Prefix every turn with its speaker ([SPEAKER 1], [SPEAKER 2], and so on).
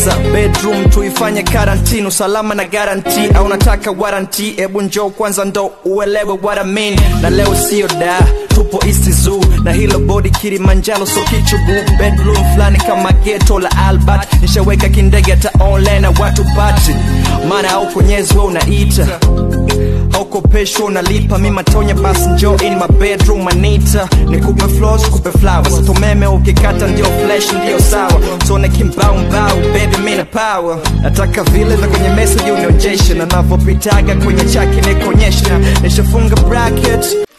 [SPEAKER 1] nauliza bedroom tuifanye karantini usalama na garanti au nataka waranti ebu njoo kwanza ndo uelewe what I mean na leo sio da tupo East Zoo na hilo body Kilimanjaro so kichugu bedroom fulani kama ghetto la Albert nishaweka kindege hata online na watu pati maana au konyezi wewe unaita haukopeshwa unalipa mi matonya basi njo in my bedroom manita nikupe flows kupe flowers tumeme ukikata ndio flesh ndio sawa tuone kimbaumbau baby mina power nataka vile na kwenye message unionjeshe na navyopitaga kwenye chaki nikonyesha nishafunga bracket